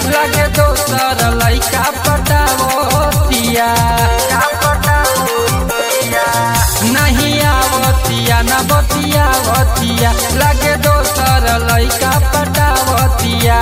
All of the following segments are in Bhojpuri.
लगे दोसर लैका पटावतिया नहीं आवतिया न बतियावतिया लगे दोसर लैका पटावतिया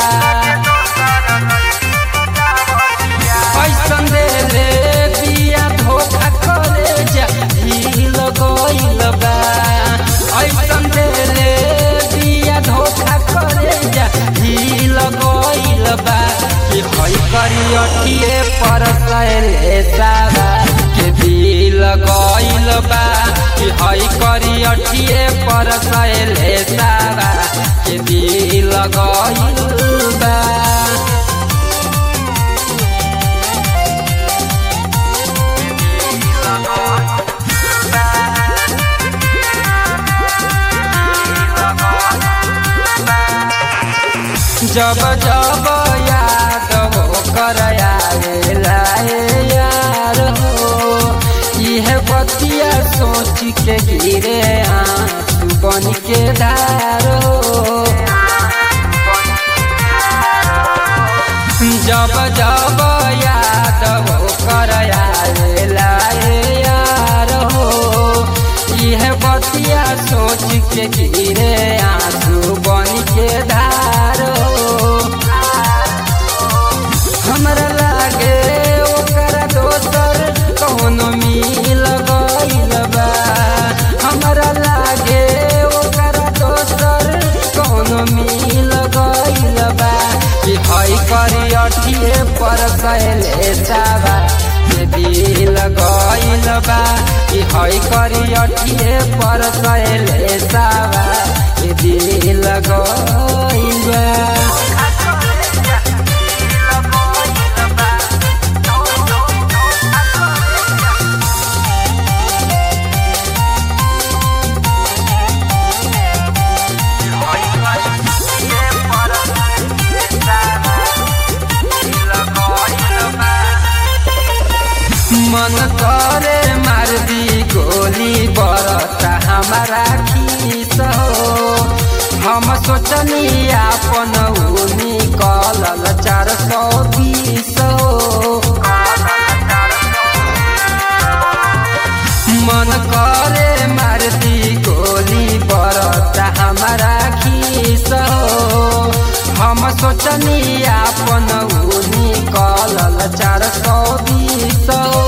ऐसन दे ले बिया धोखा करे जा हिल गइल बा ऐसन दे ले बिया धोखा करे जा हिल गइल बा कि हई करी अठिए पर सैले सारा के दिल गइल बा कि हई करी अठिए पर सैले सारा के दिल गइल बा जब जब याद हो कर आवेला ए यार हो यह बतिया सोच के गिरे आंसू बन के धार हो जब जब याद हो कर आवेला ए यार हो यह बतिया सोच के गिरे आंसू बन के धार हो हमरा लागे ओकरा दोसर कौनो मिल गइल बा हमरा लागे ओकरा दोसर कौनो मिल गइल बा कि हई करी अठिए पर कैले साबा के दिल गइल बा कि हई करी अठिए पर कैले साबा के दिल गइल बा मन करे मार दी गोली बरता हमारा खीस हो हम सोचनी आपन उनी कलल चार सौ बीस हो मन करे मार दी गोली बरता हमारा खीस हो हम सोचनी आपन उनी कलल चार सौ बीस हो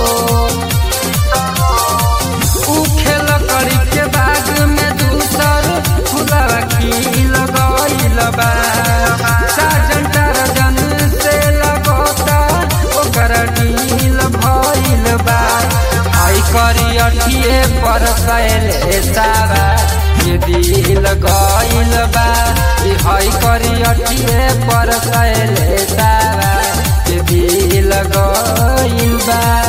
उ खेल करी के बाग में दूसर फुलवा खिल गइल बा साजन टारजन से लगता ओकर ढील भइल बा आई करी अठिए पर कैले सारा ये दिल गइल बा ई हई करी अठिए पर कैले सारा ये दिल गइल बा